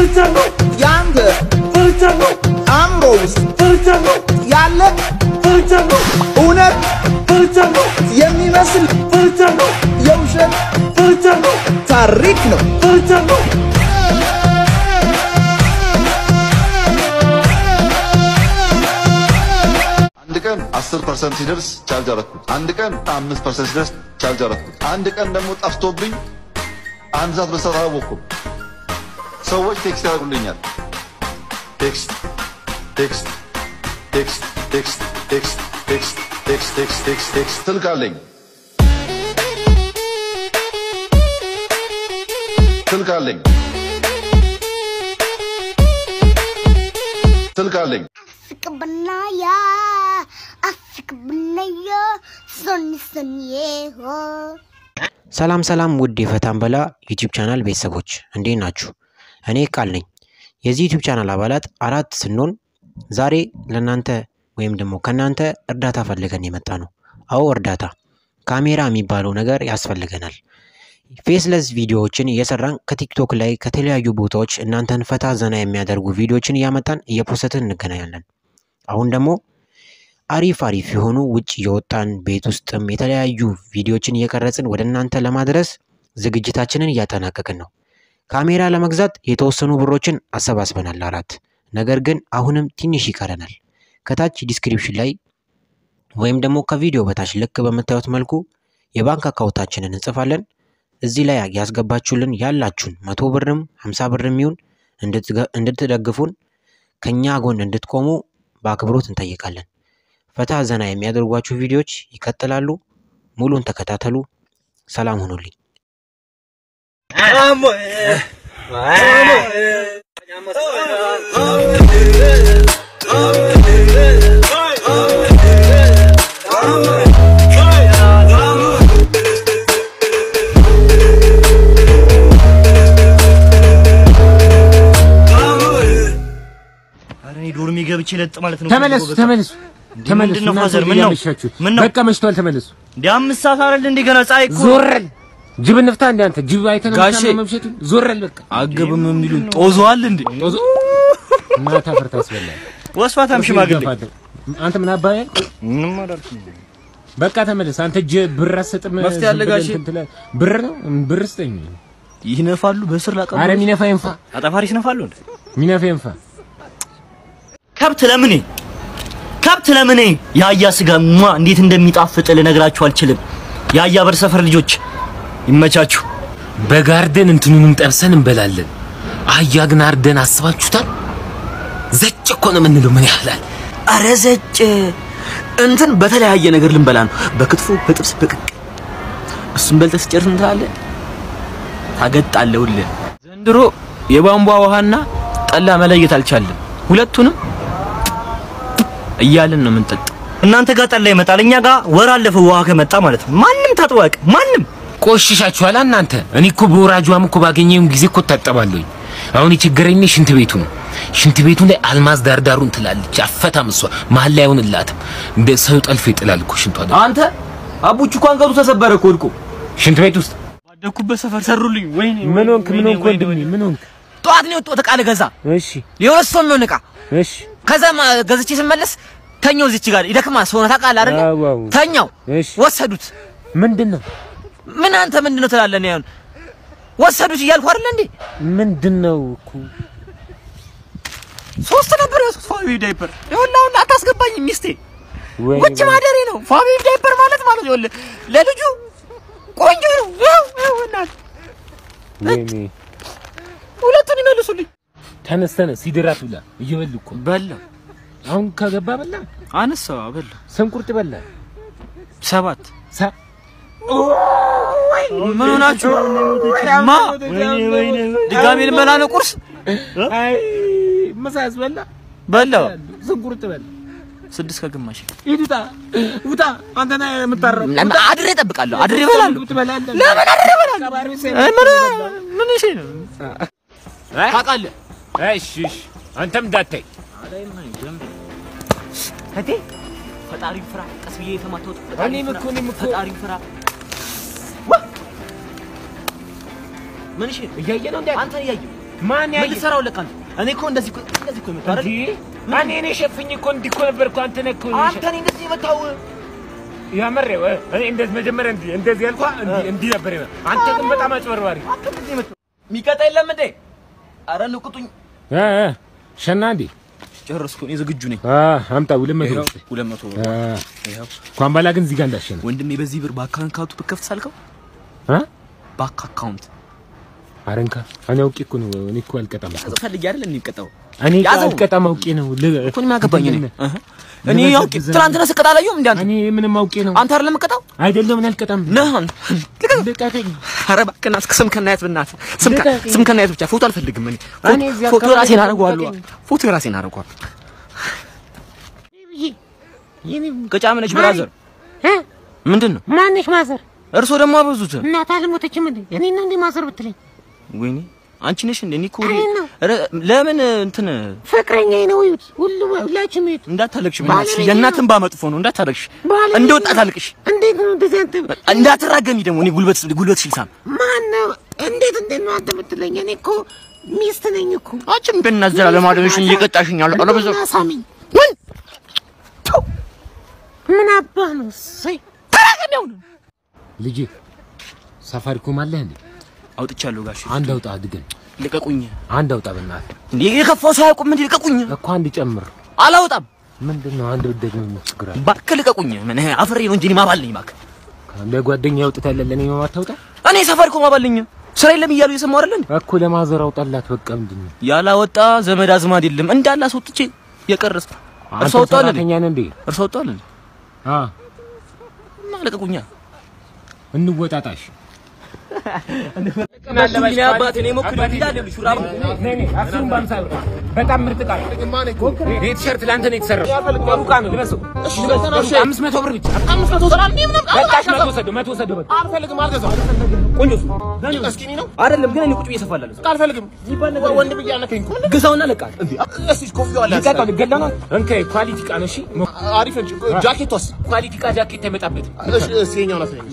ያንተ አእምሮ ውስጥ ያለ እውነት የሚመስል የውሸት ታሪክ ነው። አንድ ቀን 10 ፐርሰንት ሲደርስ ቻርጅ አረኩት። አንድ ቀን 5 ፐርሰንት ሲደርስ ቻርጅ አረኩት። አንድ ቀን ደግሞ ጠፍቶብኝ አንድ ሰዓት በሰዓት አላወቅኩም። ሰዎች ቴክስት ያደርጉልኛል። ቴክስት ቴክስት ቴክስት ቴክስት ቴክስት ቴክስት ቴክስት ቴክስት ቴክስት ቴክስት ስልክ አለኝ ስልክ አለኝ ስልክ አለኝ Afikabanaya, Afikabanaya, Sunny Sunny ho. ሰላም ሰላም ውድ የፈታን በላ ዩቲዩብ ቻናል ቤተሰቦች እንዴት ናችሁ? እኔ ቃል ነኝ። የዚህ ዩቲዩብ ቻናል አባላት አራት ስንሆን ዛሬ ለእናንተ ወይም ደግሞ ከእናንተ እርዳታ ፈልገን የመጣ ነው። አዎ እርዳታ፣ ካሜራ የሚባለው ነገር ያስፈልገናል። ፌስለስ ቪዲዮዎችን እየሰራን ከቲክቶክ ላይ ከተለያዩ ቦታዎች እናንተን ፈታ ዘና የሚያደርጉ ቪዲዮዎችን እያመጣን እየፖሰትን እንገናኛለን። አሁን ደግሞ አሪፍ አሪፍ የሆኑ ውጭ የወጣን ቤት ውስጥም የተለያዩ ቪዲዮዎችን እየቀረጽን ወደ እናንተ ለማድረስ ዝግጅታችንን እያጠናቀቅን ነው። ካሜራ ለመግዛት የተወሰኑ ብሮችን አሰባስበናል አራት። ነገር ግን አሁንም ትንሽ ይቀረናል። ከታች ዲስክሪፕሽን ላይ ወይም ደግሞ ከቪዲዮ በታች ልክ በምታዩት መልኩ የባንክ አካውንታችንን እንጽፋለን። እዚህ ላይ ያስገባችሁልን ያላችሁን መቶ ብርም ሀምሳ ብርም ይሁን እንድትደግፉን ከኛ ጎን እንድትቆሙ በአክብሮት እንጠይቃለን። ፈታ ዘና የሚያደርጓችሁ ቪዲዮዎች ይቀጥላሉ። ሙሉን ተከታተሉ። ሰላም ሁኑልኝ። ኧረ እኔ ዶርሜ ገብቼ ለጥ ማለት ነው። ተመለሱ ተመለሱ ተመለሱ። ምንድን ነው እናንተ ፋዘር? ምን ነው? እያመሻችሁ። ምን ነው? በቃ መሽቷል። ተመለሱ። እንደ አምስት ሰዓት አይደል እንደ ገና ፀሐይ እኮ ዞረል ጅብ እንፍታ። እንደ አንተ ጅብ አይተህ ነው ጋሼ። የምታምነው መምሸቱ። ዞረል በቃ አገብም የሚሉን ጦዘዋል እንዴ? ጦዞ ማታ ፈርታ ያስበላል። ወስፋታም ሽማግሌ አንተ ምን አባዬ ምንም አላልኩም። በቃ ተመለስ። አንተ እጅ ብር አትሰጥም። መፍትሄ ዝም አለ ብለህ ጋሼ። እንትን ትላለህ። ብር ነው ብር ስጠኝ። ይነፋሉ በስር ላቀ አረ ሚነፋ ይንፋ፣ አጠፋሪ ይነፋሉ እንዴ? ሚነፋ ይንፋ። ከብት ለምኔ ከብት ለምኔ የአህያ ስጋ ሟ እንዴት እንደሚጣፍጥ ልነግራችሁ አልችልም። የአህያ በር ሰፈር ልጆች ይመቻችሁ። በጋርደን እንትኑንም ጠብሰን እንበላለን። አህያ ግን አርደን አስባችሁታል? ዘጭ እኮ ነው የምንለው። ምን ያህላል? አረ ዘጭ እንትን በተለያየ ነገር ልንበላ ነው። በክትፎ፣ በጥብስ፣ በቅቅ እሱን በልተህ ስጨርስ ምን ትላለህ? ታገጣለህ ሁሌ። ዘንድሮ የቧንቧ ውሃና ጠላ መለየት አልቻለም። ሁለቱንም እያልን ነው የምንጠጣው። እናንተ ጋር ጠላ ይመጣል፣ እኛ ጋር ወር አለፈው ውሃ ከመጣ ማለት ነው። ማንም ታጥቦ አያውቅም። ማንም ቆሽሻችኋል እናንተ። እኔ እኮ በወራጇም እኮ ባገኘው ጊዜ እኮ ታጠባለሁኝ። አሁን የችግረኝ ሽንት ቤቱ ነው። ሽንት ቤቱ ላይ አልማዝ ዳርዳሩን ትላለች። አፈታም እሷ መሀል ላይ አይሆንላትም። እንደ ሰው ጠልፎ ይጥላል እኮ ሽንቷ። ደግሞ አንተ አቡቹ እኮ አንገቱ ተሰበረ እኮ ወድቆ። ሽንት ቤት ውስጥ ባደኩበት ሰፈር ሰሩልኝ። ወይኔ ምን ሆንክ? ምን ሆንክ ወንድሜ? ምን ሆንክ? ጠዋት ነው የወጣሁት ዕቃ ልገዛ እሺ የሁለት ሰው የሚሆን ዕቃ እሺ ከዛ ማ- ገዝቼ ስመለስ ተኛው እዚች ጋር ይደክማል። ሰውነት ታውቃለህ አይደለ? አዎ፣ አዎ። ተኛው እሺ ወሰዱት። ምንድን ነው ምን አንተ ምንድን ነው ትላለህ? እኔ አሁን ወሰዱት እያልኩ አይደለ እንዴ? ምንድን ነው እኮ ሶስት ነበር ያዝኩት ፋሚሊ ዳይፐር። ይኸውልህ አሁን አታስገባኝም ሚስቴ ወይ ውጭ ማደሬ ነው። ፋሚሊ ዳይፐር ማለት ማለት ይኸውልህ ለልጁ ቆንጆ ነው። ይኸው ይኸው እናት ወይኔ ሁለቱን ይመልሱልኝ። ተነስ ተነስ፣ ሲድራት ብላ እየበሉ እኮ በላ አሁን ከገባ በላ አነሳው በላ ስንቁርጥ በላ ሰባት ሳ ምን ሆናችሁ? ማ ድጋሜ ልንበላ ነው ቁርስ አይ መሳስ በላ በላው ስንቁርጥ በላ ስድስት ከግማሽ ሂድ ውጣ ውጣ። አንተ ነህ የምታረው። ለምን አድሬ እጠብቃለሁ? አድሬ እበላለሁ። ትበላለህ። ለምን አድሬ እበላለሁ? ቀባሪ ሴት እ ምን ምን እሺ ነው ታውቃለህ እሺ እሺ፣ አንተም እንዳታይ እቴ ፈጣሪ ፍራ። ቀስ ብዬ የተማታሁት እኔም እኮ እኔም እኮ ፈጣሪ ፍራ። ምን እሺ እያየ ነው እንዴ? አንተ እያየሁ ማን ምን ያየ ልትሰራው ለካ አንተ? እኔ እኮ እንደዚህ እኮ እንደዚህ እኮ የመታው አይደል? እንዴ እኔ እኔ ሸፍኝ እኮ እንዲህ እኮ ነበር እኮ አንተ ነህ እኮ አንተ እኔ እንደዚህ የመታው ያመረ እኔ እንደዚህ መጀመሪያ እንዲህ እንደዚህ ያልኳ እንዲህ እንዲህ ነበር ይመ አንተ ግን በጣም አጭበርባሪ አንተ እንደዚህ የመታው የሚቀጣ የለም እንዴ? ኧረ ንቁጡኝ። እ እ ሸና እንዴ ጨረስኩ። እኔ ዝግጁ ነኝ። አ አምጣ ሁለት መቶ ይኸው ሁለት መቶ ብር። አ ይኸው እንኳን ባላ ግን እዚህ ጋር እንዳሸነ ወንድሜ በዚህ ብር ባንክ አካውንቱ ብከፍት ሳልከው አ ባንክ አካውንት አረንካ እኔ አውቄ እኮ ነው እኔ እኮ አልቀጣም እኮ ፈልጌ አይደል የሚቀጣው እኔ እኮ ያዘው። አልቀጣም አውቄ ነው ል- እኮ እኔ ምን አገባኝ እኔ እንትን እህ። እኔ አውቄ ትናንትና ስቀጣ አላየሁም እንዴ አንተ እኔ ምንም አውቄ ነው አንተ አይደለም የምቀጣው አይደለም እኔ አልቀጣም ነህ አንተ ልቀቅ ልቀቀኝ ኧረ እባክህ ና እስከ ስም ከናየት ብናት ስም ከ- ልቀቀኝ። ስም ከናየት ብቻ ፎቶ አልፈልግም እኔ እኔ እዚህ ፎቶ አካባቢ ራሴን አደርገዋለሁ ልቀቀኝ። ፎቶ ራሴን አደርገዋለሁ ገጫም ነች ብራዘር ምንድን ነው ማንሽ ማዘር እርሶ ደግሞ አበዙት እናት አልሞተችም እንዴ? እኔ ነው እንዴ ማዘር ብትለኝ? ወይኔ አንቺ ነሽ እንዴ እኔ እኮ እኔ ነው። ኧረ ለምን እንትን ፍቅረኛዬ ነው ይሁት ሁሉ ሁላችሁም ይሁት። እንዳታለቅሽ ባለቤቴ በእናትሽ የእናትን ባመጥፎ ነው እንዳታለቅሽ ባለቤቴ እንደ ወጣት አልቅሽ እንዴት ነው እንደዚህ አንተ እንዳትራገሚ ደግሞ እኔ ጉልበት ጉልበት ሽልሳም ማን ነው? እንዴት እንዴት ነው አንተ ብትለኝ? እኔ እኮ ሚስት ነኝ እኮ። አንቺም በእናትህ ለማድረግሽን እየቀጣሽኝ አለ አለ በዛ እና ሳሚኝ ምን ምን አባህ ነው? እሰይ ተራገሚው ነው ልጄ ሳፋሪኮም አለህ እንዴ አውጥቻለሁ ጋሽ አንድ አውጣ አድገን ልቀቁኝ አንድ አውጣ በእናትህ እንዴ የከፋው ሰው አያውቁም እንዴ ልቀቁኝ እኮ አንድ ጨምር አላወጣም ምንድን ነው አንድ ብደግ ነው ችግር አለ እባክህ ልቀቁኝ ምን አፍሬ ነው እንጂ እኔ ማባል ነኝ እባክህ እንደ ጓደኛ ያውጥታለ ለኔ ነው ማታውጣ እኔ ሳፋሪኮም ማባል ነኝ ስራ የለም እያሉ እየሰማሁ አይደል እንዴ እኮ ለማዘር አውጣላት በቃ ምንድን ነው ያላወጣ ዘመድ አዝማድ የለም እንዳለ አስወጥቼ የቀረስ እርሶ አንተ አውጣዋል እንዴ ሰራተኛ ነህ እንዴ እርሶ አውጣዋል እንዴ አ እና ልቀቁኛ እንወጣጣሽ በጣም ምርጥ ቃል ይሄ ቲሸርት ለአንተ ነው የተሰራው። ጥሩ ዕቃ ነው፣ ልበሰው። አምስት መቶ ብር ብቻ በቃሽ፣ መቶ ወሰደው፣ መቶ ወሰደው በቃ። ቆንጆ እሱ። አይደለም ግን እኔ ቁጭ ብዬ እሰፋላለሁ አልፈልግም ወንድ ብዬ አነከኝ እኮ ግዛውና ለቃል እንዴ እስኪ ኮፍያው አለ ልቀቀው፣ ልገላ ነው። እንከ ኳሊቲ ዕቃ ነው። እሺ አሪፍ እንጂ ጃኬቷስ ኳሊቲ ዕቃ ጃኬት አይመጣበትም። እሺ እሺ የኛውን አሳየኝ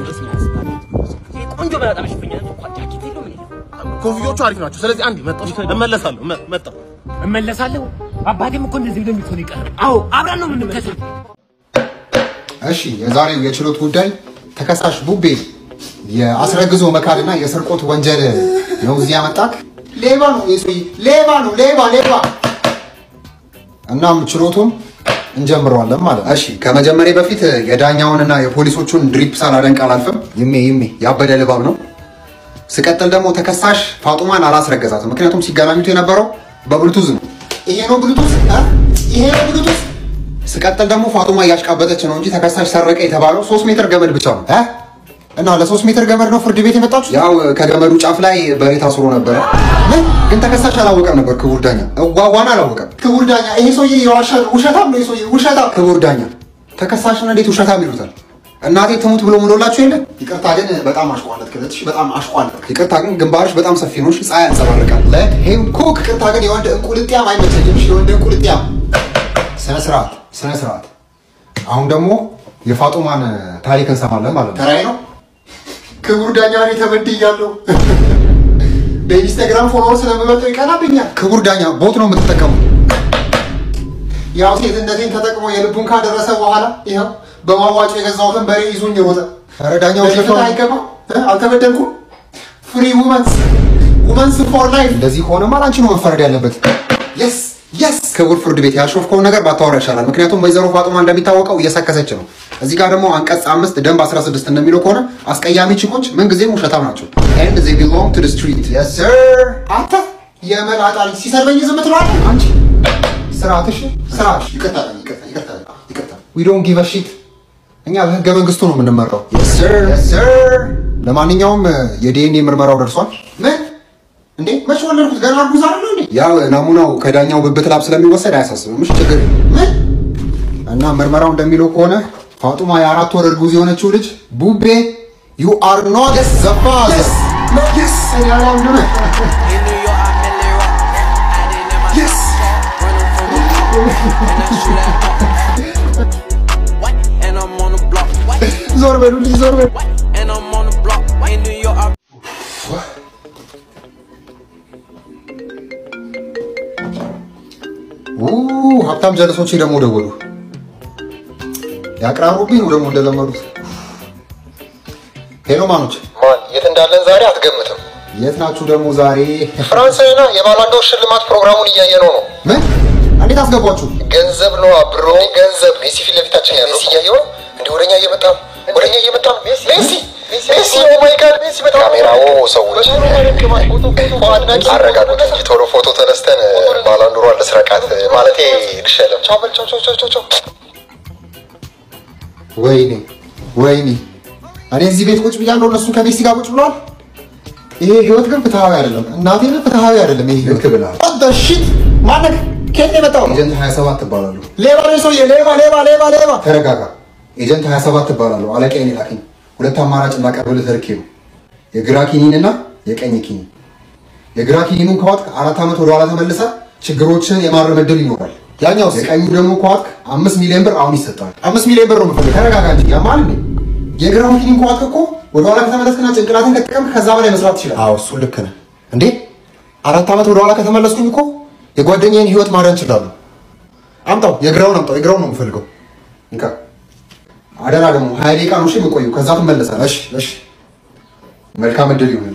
ቆንጆ መላጣ መሸፈኛ እንኳን ጃኬት የለውም እኔ ኮፍያዎቹ አሪፍ ናቸው ስለዚህ አንዴ መጣሁ እመለሳለሁ መ- መጣሁ እመለሳለሁ። አባቴም እኮ እንደዚህ ብሎ የሚትሆን ይቀር። አዎ አብረን ነው የምንመለሰው። እሺ የዛሬው የችሎት ጉዳይ ተከሳሽ ቡቤ የአስረግዞ መካድና የስርቆት ወንጀል ነው እዚህ ያመጣክ። ሌባ ነው ይህ ሰውዬ፣ ሌባ ነው፣ ሌባ ሌባ። እናም ችሎቱን እንጀምረዋለን ማለት ነው። እሺ ከመጀመሪያ በፊት የዳኛውንና የፖሊሶቹን ድሪፕ ሳላደንቅ አላልፍም። ይሜ ይሜ ያበደ ልባብ ነው። ስቀጥል ደግሞ ተከሳሽ ፋጡማን አላስረገዛትም። ምክንያቱም ሲገናኙት የነበረው በብሉቱዝ ነው። ይሄ ነው ብሉቱዝ፣ አ? ይሄ ነው ብሉቱዝ። ስቀጥል ደግሞ ፋጡማ እያሽቃበጠች ነው እንጂ ተከሳሽ ሰረቀ የተባለው ሶስት ሜትር ገመድ ብቻ ነው እ? እና ለሶስት ሜትር ገመድ ነው ፍርድ ቤት የመጣችሁ? ያው ከገመዱ ጫፍ ላይ በሬ ታስሮ ነበረ። ምን ግን ተከሳሽ አላወቀም ነበር። ክቡር ዳኛ እዋዋን አላወቀም። ክቡር ዳኛ ይሄ ሰውዬ የዋሻ- ውሸታም ነው። ይሄ ሰውዬ ውሸታም። ክቡር ዳኛ ተከሳሽን እንዴት ውሸታም ይሉታል? እናቴ ትሙት ብሎ ምሎላችሁ የለ። ይቅርታ ግን በጣም አሽቋለት ክለትሽ በጣም አሽቋለት። ይቅርታ ግን ግንባርሽ በጣም ሰፊ ነው። እሺ፣ ፀሐይ ያንጸባርቃል። ለሄም ኩክ ይቅርታ ግን የወንድ እንቁልጥያም አይመቸኝም። እሺ፣ የወንድ እንቁልጥያም ስነ ስርዓት ስነ ስርዓት። አሁን ደግሞ የፋጡማን ታሪክ እንሰማለን ማለት ነው። ተራይ ነው። ክቡር ዳኛ እኔ ተበድያለሁ። በኢንስታግራም ፎሎወር ስለምበልጠው ይቀናብኛል። ክቡር ዳኛ ቦት ነው የምትጠቀሙ። ያው ሴትነቴን ተጠቅሞ የልቡን ካደረሰ በኋላ ይኸው በማዋጮ የገዛሁትን በሬ ይዞኝ ሮጠ። ኧረ ዳኛው ሽፍታ አይገባም። እ? አልተበደልኩም። ፍሪ ውመንስ ውመንስ ፎር ላይፍ። እንደዚህ ከሆነማ አንቺ ነው መፈረድ ያለበት። የስ የስ ክቡር ፍርድ ቤት ያሾፍከውን ነገር ባታወራ ይሻላል። ምክንያቱም ወይዘሮ ፋጡማ እንደሚታወቀው እየሰከሰች ነው። እዚህ ጋር ደግሞ አንቀጽ አምስት ደንብ 16 እንደሚለው ከሆነ አስቀያሚ ቺኮች ምንጊዜም ውሸታም ናቸው። ኤንድ ዜ ቢሎንግ ቱ ስትሪት የስ ሰር። አንተ የመላጣ ልጅ ሲሰርበኝ ዝም ትለዋለህ አንቺ ስርዓትሽ ስርዓትሽ። ይቅርታ ይቅርታ ይቅርታ ይቅርታ። ዊ ዶንት ጊቭ አ ሺት። እኛ በህገ መንግስቱ ነው የምንመራው። የስ ሰር የስ ሰር። ለማንኛውም የዲኤንኤ ምርመራው ደርሷል። ምን እንዴ መቼ ወለድኩት? ገና እርጉዝ አይደል እንዴ? ያው ናሙናው ከዳኛው ብብት ላብ ስለሚወሰድ አያሳስብም። እሺ ችግር የለም። ምን እና ምርመራው እንደሚለው ከሆነ ፋጡማ የአራት ወር እርጉዝ የሆነችው ልጅ ቡቤ ዩ አር ኖት ዘ ፋዘር የስ እኔ አላምንም። የስ And I'm on the block. ዞር በሉልኝ ዞር በሉ And I'm on the block. In New York, I ኡ ሀብታም ጀለሶቼ ደግሞ ደወሉ። ያቅራሩብኝ ነው ደግሞ እንደለመዱት። ሄሎ ማኖች፣ ማን የት እንዳለን ዛሬ አትገምትም። የት ናችሁ ደግሞ ዛሬ? ፍራንስና የባላንጋው ሽልማት ፕሮግራሙን እያየ ነው ነው። ምን? እንዴት አስገቧችሁ? ገንዘብ ነው ብሮ፣ ገንዘብ ሜሲ ፊት ለፊታችን ያለው ሜሲ እያየው ነው እንዴ? ወደኛ እየመጣ ነው፣ ወደኛ እየመጣ ነው። ሜሲ ሜሲ፣ ኦ ማይ ጋድ ሜሲ! በጣም ካሜራው ሰዎች አድናቂ አረጋጉት እንጂ ቶሎ ፎቶ ተነስተን ባላንዶሯን ልስረቃት ማለቴ ልሸለም። ቻው በል ቻው ቻው ቻው ቻው። ወይኔ ወይኔ፣ እኔ እዚህ ቤት ቁጭ ብያለሁ፣ እነሱ ከሜሲ ጋር ቁጭ ብለዋል። ይሄ ህይወት ግን ፍትሃዊ አይደለም። እናቴ ግን ፍትሃዊ አይደለም። ይሄ ህይወት ብላል። ሽት ማነክ ከየት ነው የመጣው? ኤጀንት 27 ትባላሉ። ሌባ ነው ሰውዬ፣ ሌባ ሌባ ሌባ ሌባ። ተረጋጋ። ኤጀንት 27 ትባላሉ። አለቃዬን ላከኝ። ሁለት አማራጭ እንዳቀርብልህ ተርኬ ነው፣ የግራ ኪኒን እና የቀኝ ኪኒን። የግራ ኪኒኑን ከዋጥክ አራት ዓመት ወደ ኋላ ተመልሰ ችግሮችን የማረም ዕድል ይኖራል። ያኛው የቀኙ ደግሞ ከዋጥክ አምስት ሚሊዮን ብር አሁን ይሰጣል። አምስት ሚሊዮን ብር ነው የምፈልግ። ተረጋጋ እንጂ ያማል እንዴ? የግራውን ኪኒን ከዋጥክ እኮ ወደ ኋላ ከተመለስክና ጭንቅላትን ከጥቀምክ ከዛ በላይ መስራት ትችላለህ። አዎ እሱ ልክ ነህ። እንዴ አራት ዓመት ወደ ኋላ ከተመለስኩኝ እኮ የጓደኛዬን ህይወት ማዳን እችላለሁ። አምጣው፣ የግራውን አምጣው። የግራውን ነው የምፈልገው። እንካ አደራ ደግሞ ሀያ ደቂቃ ነው እሺ የምቆየው። ከዛ ትመለሳለህ። እሺ እሺ። መልካም እድል ይሁንልህ።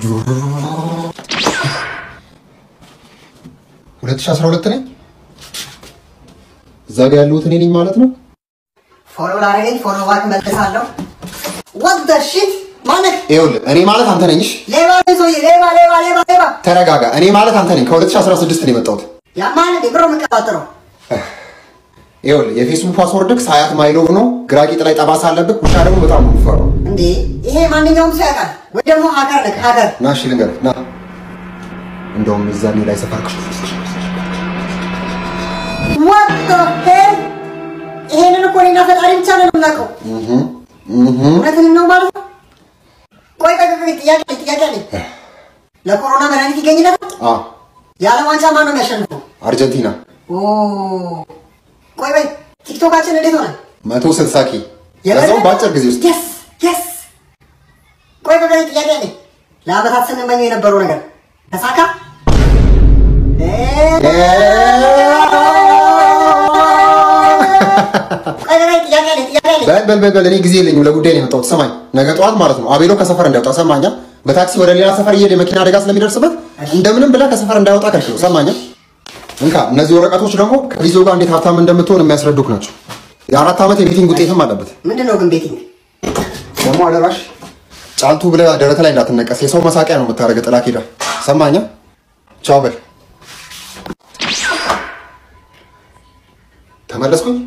2012 ነኝ። እዛ ጋ ያለሁት እኔ ነኝ ማለት ነው። ፎሎ ላደረገኝ ፎሎ ባክ መልሳለሁ። what the shit ማነህ? ይኸውልህ እኔ ማለት አንተ ነኝ። እሺ ሌባ ነህ ሰውዬ፣ ሌባ ሌባ ሌባ ሌባ። ተረጋጋ። እኔ ማለት አንተ ነኝ። ከ2016 ነው የመጣሁት። ያማን እንዴ ብሮ የምቀባጥረው ይኸውልህ የፌስቡክ ፓስወርድክ ሳያት ማይሎቭ ነው። ግራ ቂጥ ላይ ጠባሳ አለብህ። ውሻ ደግሞ በጣም ነው የምትፈራው። እንዴ ይሄ ማንኛውም ሰው ያውቃል። ወይ ደግሞ ሀከር ነህ ሀከር። ና እሺ ልንገርህ፣ ና እንደውም እዛኔ ላይ ሰፈር what the hell ይሄንን እኮ እኔና ፈጣሪ ብቻ ነን የምናውቀው። እውነትን ነው ማለት ነው። ቆይ ቆይ ቆይ ጥያቄ አለኝ ጥያቄ አለኝ። ለኮሮና መድኃኒት ይገኝለታል? የዓለም ዋንጫ ማን ነው የሚያሸንፈው? አርጀንቲና ኦ ቆይ ቆይ ቲክቶካችን እንዴት ሆነ? መቶ ስልሳ ኬ ለዛውም በአጭር ጊዜ ውስጥ የስ የስ ቆይ ቆይ ቆይ ጥያቄ አለኝ። ለአመታት ስንመኘው የነበረው ነገር ተሳካ? ቆይ ቆይ ጥያቄ አለኝ ጥያቄ አለኝ። በል በል በል በል፣ እኔ ጊዜ የለኝም ለጉዳይ ነው የመጣሁት። ሰማኝ፣ ነገ ጠዋት ማለት ነው አቤሎ ከሰፈር እንዳይወጣ ሰማኛ። በታክሲ ወደ ሌላ ሰፈር እየሄደ የመኪና አደጋ ስለሚደርስበት እንደምንም ብለህ ከሰፈር እንዳይወጣ ከልክለው። ሰማኛ። እንካ እነዚህ ወረቀቶች ደግሞ ከጊዜው ጋር እንዴት ሀብታም እንደምትሆን የሚያስረዱክ ናቸው። የአራት ዓመት የቤቲንግ ውጤትም አለበት። ምንድን ነው ግን ቤቲንግ? ደግሞ አደራሽ ጫልቱ ብለህ ደረት ላይ እንዳትነቀስ። የሰው መሳቂያ ነው የምታደርገው። ጥላ ሄዳ ሰማኛ። ቻው በል። ተመለስኩኝ።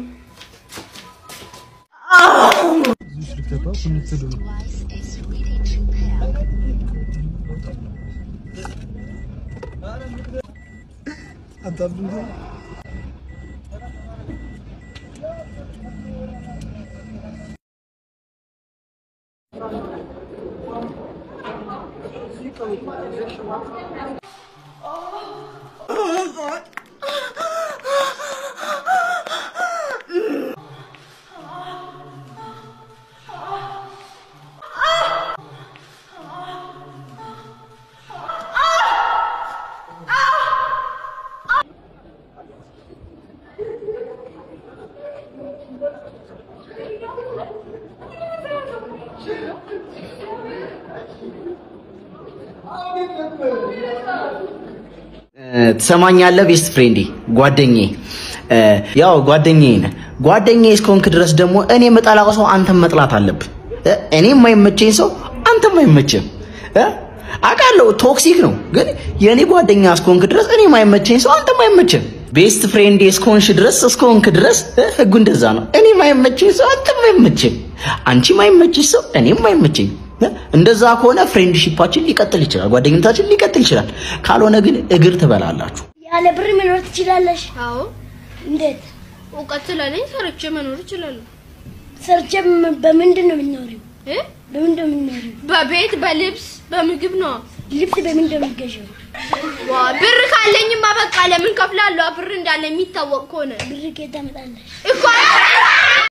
ትሰማኛለህ? ቤስት ፍሬንዴ ጓደኛዬ፣ ያው ጓደኛዬ ነህ። ጓደኛዬ እስከሆንክ ድረስ ደግሞ እኔ የምጠላው ሰው አንተም መጥላት አለብህ። እ? እኔ የማይመቸኝ ሰው አንተም አይመችም። እ? አውቃለሁ ቶክሲክ ነው፣ ግን የእኔ ጓደኛ እስከሆንክ ድረስ እኔ የማይመቸኝ ሰው አንተም አይመችም። ቤስት ፍሬንዴ እስከሆንሽ ድረስ እስከሆንክ ድረስ እ? ህጉ እንደዛ ነው። እኔ የማይመቸኝ ሰው አንተም አይመችም። አንቺ የማይመችሽ ሰው እኔም አይመቸኝ። እንደዛ ከሆነ ፍሬንድሺፓችን ሊቀጥል ይችላል፣ ጓደኝነታችን ሊቀጥል ይችላል። ካልሆነ ግን እግር ትበላላችሁ። ያለ ብር መኖር ትችላለሽ? አዎ። እንዴት? እውቀት ስላለኝ ሰርቼ መኖር እችላለሁ። ሰርቼ ም- በምንድን ነው የምትኖሪው? በምንድን ነው የምትኖሪው? በቤት በልብስ በምግብ ነው። ልብስ በምንድን ነው የምትገዢው? ዋ ብር ካለኝማ በቃ ለምን ከፍላለሁ? ብር እንዳለ የሚታወቅ ከሆነ ብር ከየት ታመጣለሽ? እኮ